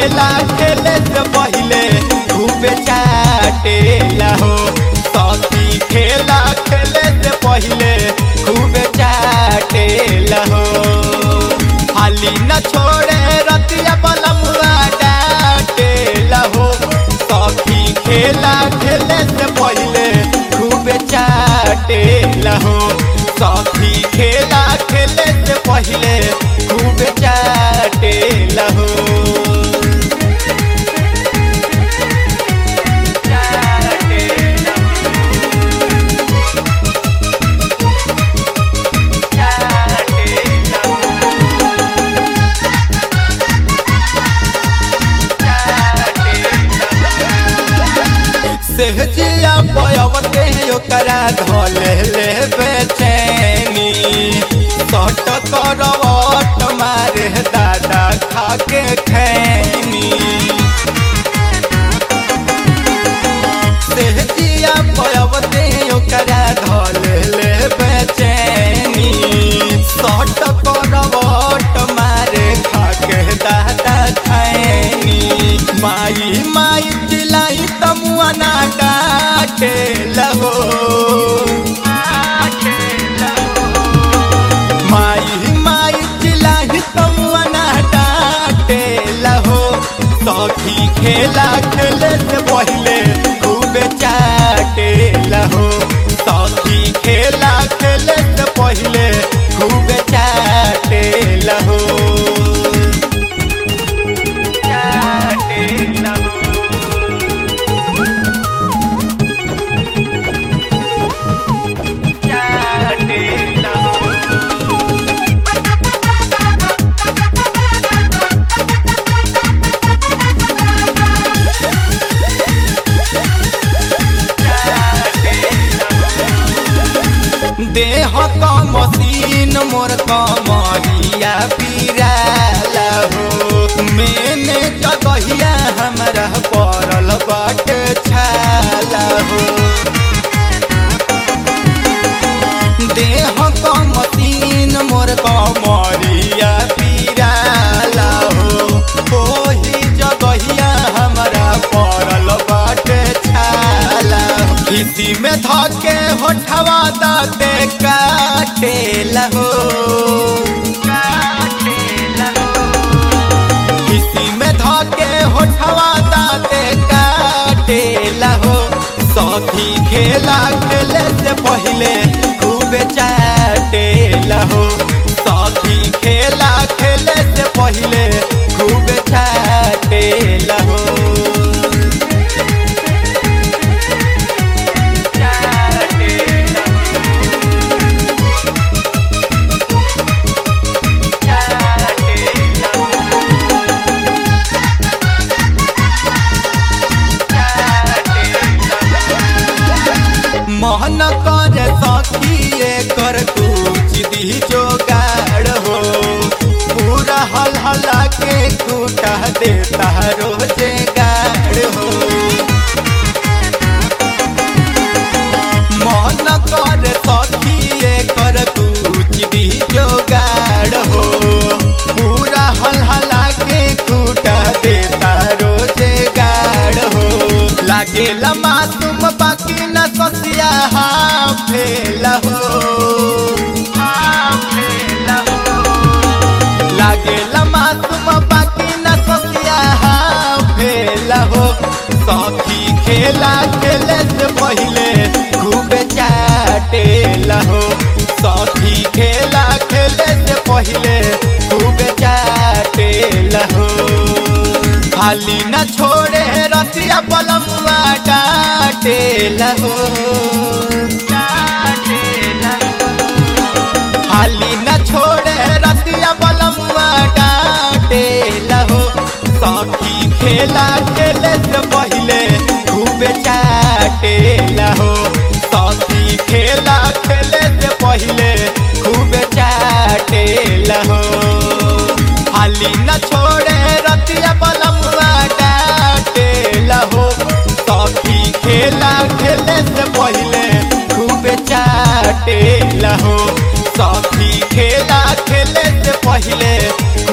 खेला खेले से पहिले खूब चाटे हो सखी खेला खेले से पहिले खूब चाटे हो हाली न छोड़े रतिया बलमुआ डाटे हो सखी खेला खेले से पहिले खूब चाटे हो सखी खेला खेले से पहिले खूब चाटे हो सहजिया पयवते ओकरा धले ले बेचैनी सट करवट मारे दादा खाके खैनी सहजिया पयवते ओकरा धले ले बेचैनी सट करवट मारे खाके दादा खैनी माई माई चिलाई तमुआ ना डाटे लहो माई माई चिलाई तमुआ ना डाटे लहो सखी खेला खेले से पहिले खूब चाटे लहो सखी खेला खेले से पहिले खूब चाटे लहो चाटे लहो चाटे लहो देह का मशीन मोर कमरिया पीराला हो मैंने जगहिया हमरा पड़ल बाट छाला हो देह का मशीन मोर कमरिया पीराला हो ओही जगहिया हमरा पड़ल बाट छाला हो किसी में धके होठवा दाते काटे लहो किसी में धके होठवा दाते काटे लहो सखी खेला खेले से पहिले खूब चाटे लहो सखी खेला खेले से पहिले खूब चाटे लहो मोहन कर सखी कर कुछ दी जोगाड़ हो पूरा हल हला के कूटा देता रोजे गाड़ हो मोहन कर सखी कर कुछ दी जोगाड़ हो पूरा हल हला के कूटा देता रोजे गाड़ हो लागेला मासूम बाकी न ससिया फेल हो लागेला मासूम बाकी न ससिया फेल हो सखी खेला खेले से पहिले खूब चाटे लहो सखी खेला खेले से पहिले खूब चाटे लहो खाली न छोड़े रसिया बलमुआ डाटे लहो खाली न छोड़े रसिया बलमुआ डाटे लहो सखी खेला खेले से पहिले खूब चाटे लहो सखी खेला खेले से पहिले खूब चाटे लहो हाली न छोड़े रतिया बलमुआ डाटे लहो सखी खेला खेले से पहिले खूब चाटे लहो सखी खेला खेले से पहिले